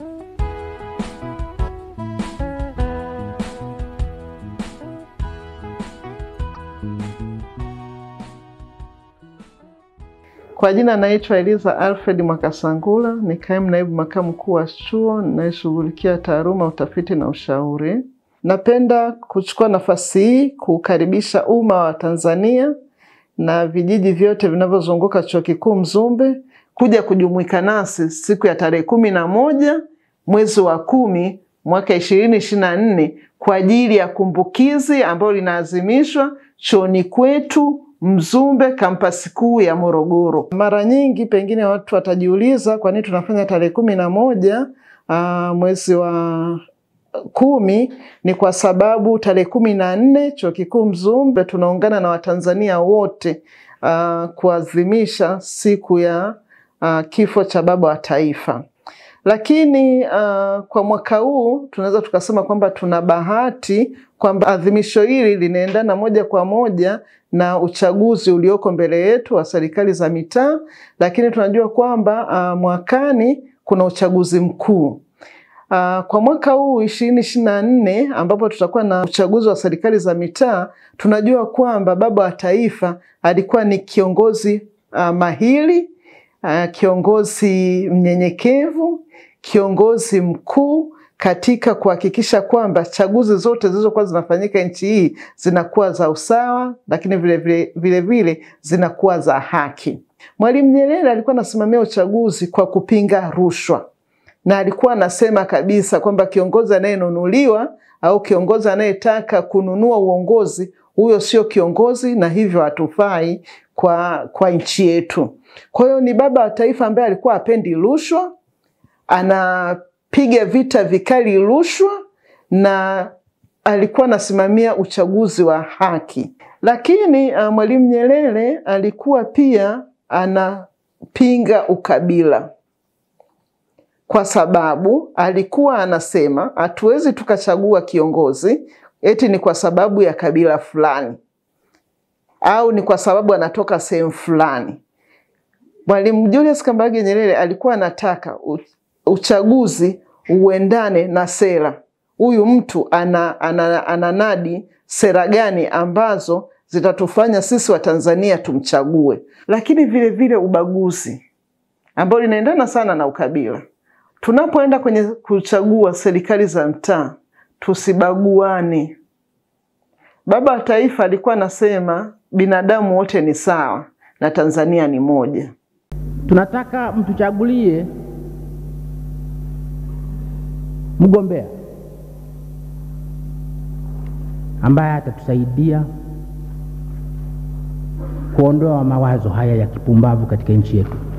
Kwa jina naitwa Eliza Alfred Mwakasangula, ni kaimu naibu makamu mkuu wa chuo ninayeshughulikia taaluma, utafiti na ushauri. Napenda kuchukua nafasi hii kukaribisha umma wa Tanzania na vijiji vyote vinavyozunguka chuo kikuu Mzumbe kuja kujumuika nasi siku ya tarehe kumi na moja mwezi wa kumi mwaka ishirini ishirini na nne kwa ajili ya kumbukizi ambayo linaadhimishwa chuoni kwetu Mzumbe kampasi kuu ya Morogoro. Mara nyingi pengine watu watajiuliza kwa nini tunafanya tarehe kumi na moja aa, mwezi wa kumi. Ni kwa sababu tarehe kumi na nne chuo kikuu Mzumbe tunaungana na Watanzania wote aa, kuadhimisha siku ya aa, kifo cha baba wa taifa. Lakini uh, kwa mwaka huu tunaweza tukasema kwamba tuna bahati kwamba adhimisho hili linaendana moja kwa moja na uchaguzi ulioko mbele yetu wa serikali za mitaa, lakini tunajua kwamba uh, mwakani kuna uchaguzi mkuu. Uh, kwa mwaka huu ishirini ishirini na nne ambapo tutakuwa na uchaguzi wa serikali za mitaa, tunajua kwamba baba wa taifa alikuwa ni kiongozi uh, mahiri uh, kiongozi mnyenyekevu kiongozi mkuu katika kuhakikisha kwamba chaguzi zote zilizokuwa zinafanyika nchi hii zinakuwa za usawa, lakini vilevile vile vile zinakuwa za haki. Mwalimu Nyerere alikuwa anasimamia uchaguzi kwa kupinga rushwa, na alikuwa anasema kabisa kwamba kiongozi anayenunuliwa au kiongozi anayetaka kununua uongozi, huyo sio kiongozi na hivyo hatufai kwa, kwa nchi yetu. Kwa hiyo ni baba wa taifa ambaye alikuwa hapendi rushwa anapiga vita vikali rushwa na alikuwa anasimamia uchaguzi wa haki. Lakini uh, Mwalimu Nyerere alikuwa pia anapinga ukabila, kwa sababu alikuwa anasema hatuwezi tukachagua kiongozi eti ni kwa sababu ya kabila fulani au ni kwa sababu anatoka sehemu fulani. Mwalimu Julius Kambarage Nyerere alikuwa anataka uchaguzi uendane na sera. Huyu mtu ana, ana, ananadi sera gani ambazo zitatufanya sisi Watanzania tumchague, lakini vile vile ubaguzi ambao linaendana sana na ukabila. Tunapoenda kwenye kuchagua serikali za mtaa, tusibaguane. Baba wa Taifa alikuwa anasema binadamu wote ni sawa na Tanzania ni moja. Tunataka mtuchagulie mgombea ambaye atatusaidia kuondoa mawazo haya ya kipumbavu katika nchi yetu.